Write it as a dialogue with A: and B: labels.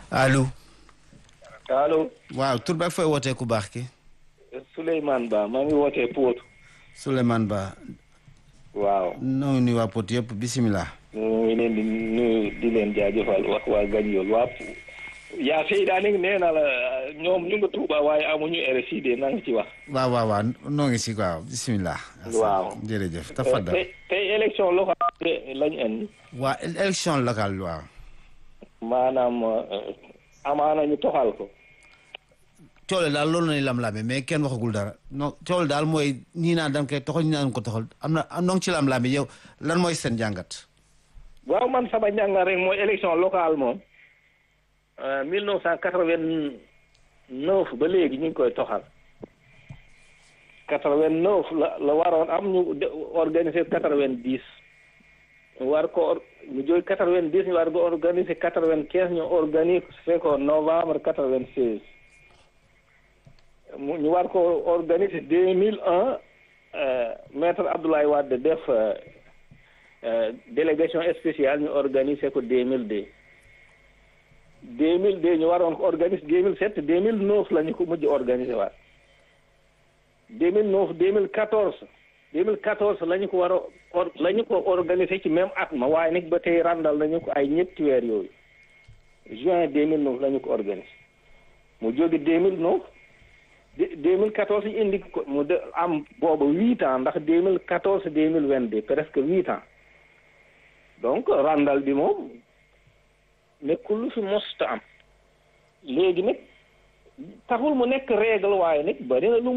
A: allo.
B: allo.
A: waaw tur bi ak fooy wootee ku baax ki.
B: Souleymane Ba maa ngi wootee Pout.
A: Souleymane Ba.
B: waaw.
A: noo ngi nuyu waa Pout yëpp bisimilah.
B: ñu ngi leen di nuyu di leen jaajëfal wax waa Gagnol waa yaa Seyda ni nee na la ñoom ñu nga Touba waaye amuñu RSI de na nga ci wax.
A: waaw waaw waaw noo ngi si waaw bisimilah.
B: waaw
A: jërëjëf tafadal.
B: tey tey élection locale lañ indi.
A: waa élection locale waaw.
B: maanaam amaana ñu toxal ko.
A: coole daal loolu nañu lam-lame mais kenn waxagul dara non coole daal mooy ñii naan dañ koy toxal ñii naan ko toxal am na noo ngi ci lam-lame yow lan mooy seen jàngat.
B: waaw man sama njàngat rek mooy élection locale moom. mille neuf cent quatre-vingt-neuf ba léegi ñu ngi koy toxal. quatre-vingt-neuf la la waroon am ñu organiser quatre-vingt-dix. war ko ñu jóg quatre-vingt-dix ñu war ko organiser quatre-vingt-quinze ñu organiser ko novembre quatre-vingt-seize. mu ñu war ko organiser deux mille un maître Abdoulaye Wade def délégation spéciale ñu organiser ko deux mille deux. deux mille deux ñu waroon ko organiser deux mille sept deux mille neuf la ñu ko mujj organiser waat deux mille neuf deux mille quatorze deux mille quatorze la ñu ko war a or la ñu ko organiser ci même at ma waaye nag ba tey randal nañu ko ay ñetti weer yooyu juin deux mille neuf la ñu ko organiser mu jóge deux mille neuf deux mille quatorze ñu indi ko mu de am booba huit ans ndax deux mille quatorze deux mille vingt deux presque huit ans donc randal bi moom nekkul lu fi mosta am léegi nag taxul mu nekk règle waaye nag bari na lu